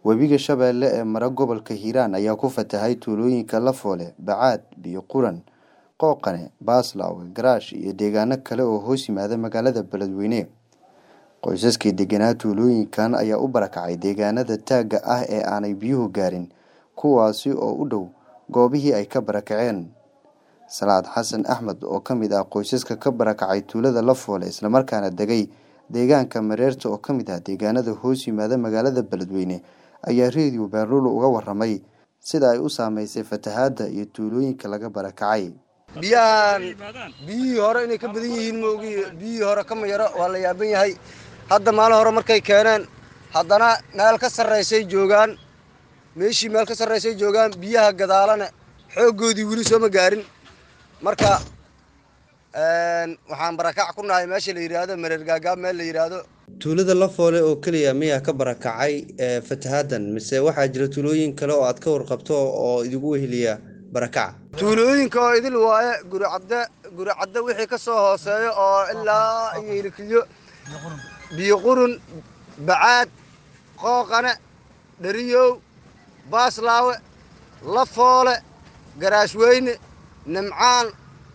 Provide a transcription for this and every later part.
Webiga Shabeelle ee mara gobolka Hiiraan ayaa ku fatahay tuulooyinka Lafoole, Bacaad, Biyo Quran, Qooqane, Baaslaawe, Garaash iyo deegaano kale oo hoos yimaada magaalada Beledweyne. Qoysaskii deganaa tuulooyinkan ayaa u barakacay deegaanada taagga ah ee aanay biyuhu gaarin, kuwaasi oo u dhow goobihii ay ka barakaceen. Salaad Xasan Axmed oo ka mid ah qoysaska ka barakacay tuulada Lafoole isla markaana degay deegaanka Mareerta oo ka mid ah deegaanada hoos yimaada magaalada Beledweyne ayaa Radio Baarulo uga warramay sida ay u saameysay fatahaadda iyo tuulooyinka laga barakacay. biyahan biyihii hore inay ka badan yihiin maogi biyihii hore kama yaro waa la yaaban yahay hadda maalin hore markay keeneen haddana meel ka sarraysay joogaan meeshii meel ka sarraysay joogaan biyaha gadaalana xooggoodii weli sooma gaarin marka waxaan barakac ku nahay meesha la yidhaahdo mareer gaagaab meel la yidhaahdo tuulada Lafoole oo kaliya miyaa ka barakacay ee fatahaadan mise waxaa jira tuulooyin kale oo aad ka warqabto oo idigu weheliya barakaca tuulooyinka oo idil waaye guricadde guricadde wixii ka soo hooseeyo oo ilaa iyo hilkilyo biyo qurun bacaad qooqane dheriyow baaslaawe lafoole garaashweyne nimcaan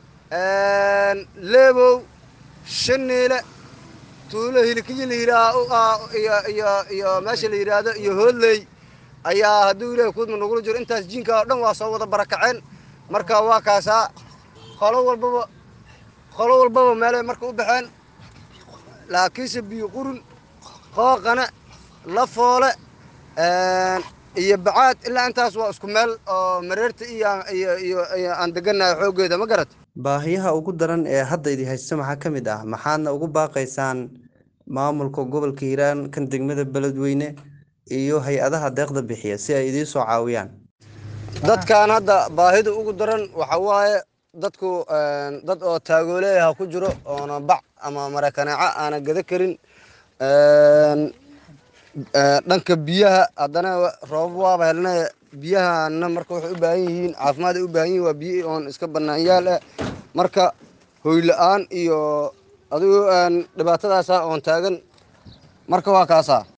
leebow shaniile tuulo hilkilyo la yidhaaho iyo meesha la yidhaahdo iyo hoodley ayaa hadduu ilaahay kuudma nagula jiro intaas jiinka oo dhan waa soo wada barakaceen marka waa kaasaa qolo walbaba qolo walbaba meelay marka u baxeen laakiinse biyo qurun qooqane lafoole iyo bacaad ilaa intaas waa isku meel oo mareerta iyo iyo aan degannahay xooggeeda ma garat baahiyaha ugu daran ee hadda idi haysta maxaa ka mid ah maxaadna ugu baaqaysaan maamulka gobolka hiiraan kan degmada beledweyne iyo hay-adaha deeqda bixiya si ay idiin soo caawiyaan dadkan hadda baahida ugu daran waxa waaye dadku dad oo taagooleeyaha ku jiro oona bac ama marakaneeco aana gada karin dhanka biyaha haddana roobab waaba helnay biyahana marka waxay u baahan yihiin caafimaad ay u baahan yihin waa biyo oon iska banaanyaal ah marka hoyla-aan iyo adigu dhibaatadaasa oon taagan marka waa kaasaa